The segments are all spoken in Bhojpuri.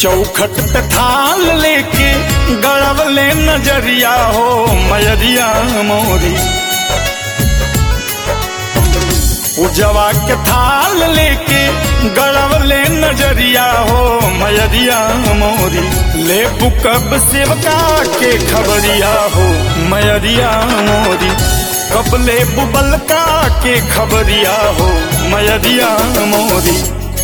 चौखट पे थाल लेके गड़वले नजरिया हो मयरिया मोरी उजवा के थाल लेके गड़वले नजरिया हो मयरिया मोरी ले बुकब सेवका के खबरिया हो मयरिया मोरी कब ले बुबलका के खबरिया हो मयरिया मोरी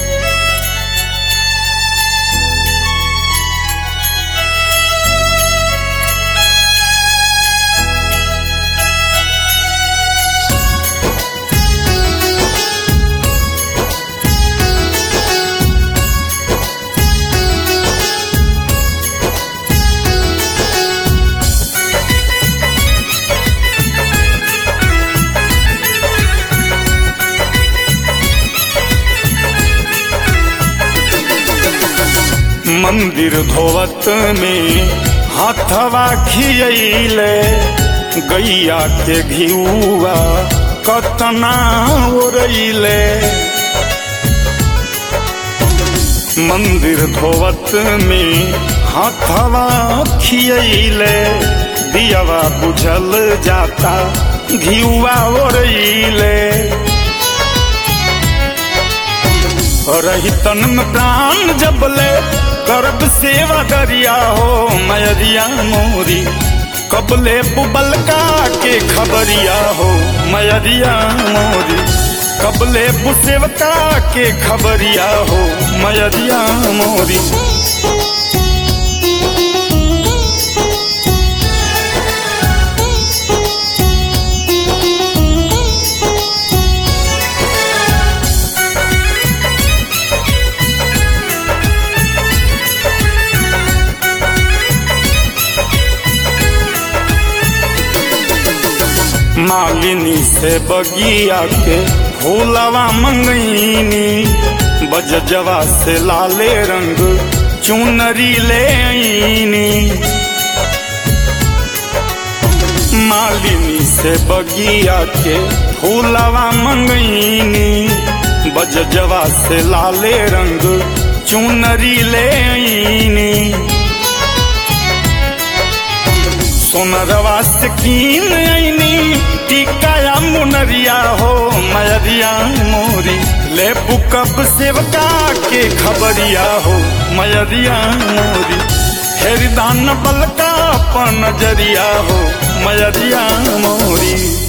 मंदिर धोवत में हाथवा खियले गैया के घिउआ कतना ओरैले मंदिर धोवत में हाथवा खियले दियावा बुझल जाता घिउआ ओरैले रही तन में प्राण जबले करब सेवा दरिया हो मयरिया मोरी कबले बुबलका के खबरिया हो मयरिया मोरी कबले बुसेवका के खबरिया हो मयरिया मोरी मालिनी से बगिया के फूलवा मंगईनी बजजवा से लाले रंग चुनरी ले आईनी मालिनी से बगिया के फूलवा मंगईनी बजजवा से लाले रंग चुनरी ले आईनी सोनरवा से कीन आईनी टिकाया मुनरिया हो मयरिया मोरी ले बुकब सेवका के खबरिया हो मयरिया मोरी हेरिदान बलका अपन नजरिया हो मयरिया मोरी